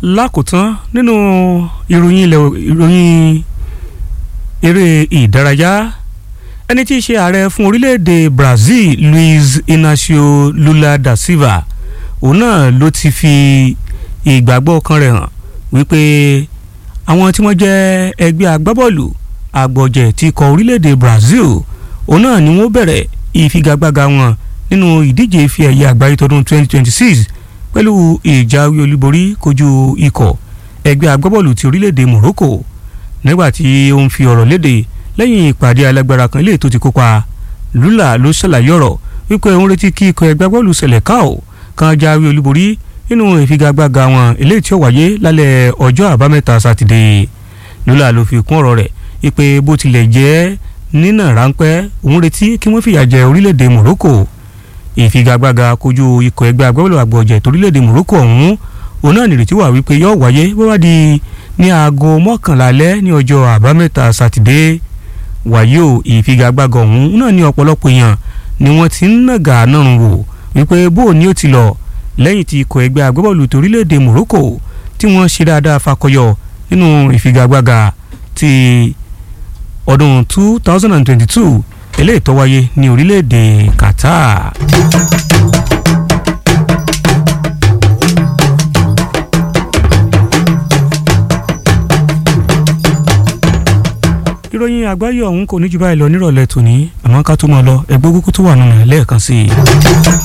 lákòótán nínú ìròyìn ilẹ̀ ìròyìn eré ìdárayá ẹni tí í ṣe ààrẹ fún orílẹ̀-èdè Brazil Luiz Inacio Lula da Silva òun náà ló ti fi ìgbàgbọ́ ọkàn rẹ̀ hàn wípé àwọn tí wọ́n jẹ́ ẹgbẹ́ agbábọ́ọ̀lù àgbọ̀jẹ̀ ti kọ orílẹ̀-èdè Brazil òun náà ni wọ́n bẹ̀rẹ̀ ìfigagbága wọn nínú ìdíje ife ẹ̀yẹ àgbáyé tọdún 2026 pẹ̀lú ìjáwé olúborí kojú ikọ̀ ẹgbẹ́ agbábọ́ọ̀lù ti orílẹ̀-èdè Morocco nígbà tí ó ń fi ọ̀rọ̀ léde lẹ́yìn ìpàdé alágbára kan ilé tó ti kópa Lula ló ṣàlàyé ọ̀rọ̀ wípé òun retí kí ikọ̀ ẹgbẹ́ agbábọ́ọ̀lù Seleção kan jáwé olúborí nínú ìfigagbága wọn eléyìí tí ó wáyé lálẹ́ ọjọ́ àbámẹ́ta sátidé Lula ló fi kún ọ̀rọ̀ rẹ̀ wípé bó tilẹ̀ jẹ́ nínà ráńpẹ́ òun retí kí wọ́n fìyà jẹ orílẹ̀-èdè Morocco ìfigagbága kojú ikọ̀ ẹgbẹ́ agbábọ́ọ̀lù àgbọ̀jẹ̀ torílẹ̀-èdè Morocco ọ̀hún òun náà nìrètí wà wípé yóò wáyé bó bá di ní aago mọ́kànlá alẹ́ ní ọjọ́ àbámẹ́ta sátidé wàyí o ìfigagbága ọ̀hún náà ní ọ̀pọ̀lọpọ̀ èèyàn ni wọ́n ti ń nàgà náà wò wípé bó ni ó ti lọ lẹ́yìn tí ikọ̀ ẹgbẹ́ agbábọ́ọ̀lù torílẹ̀-èdè Morocco tí wọ́n ṣe dáadáa fakọyọ nínú ìfigagbága ti ọdún 2022 eléyìí tó wáyé ní orílẹ̀-èdè Qatar. ìròyìn àgbáyé ọ̀hún kò ní jù báyìí lọ nírọ̀lẹ́ tòní àmọ́ ká tó máa lọ ẹgbẹ́ kúkú tó wà nínú ẹ̀ lẹ́ẹ̀kan sí i.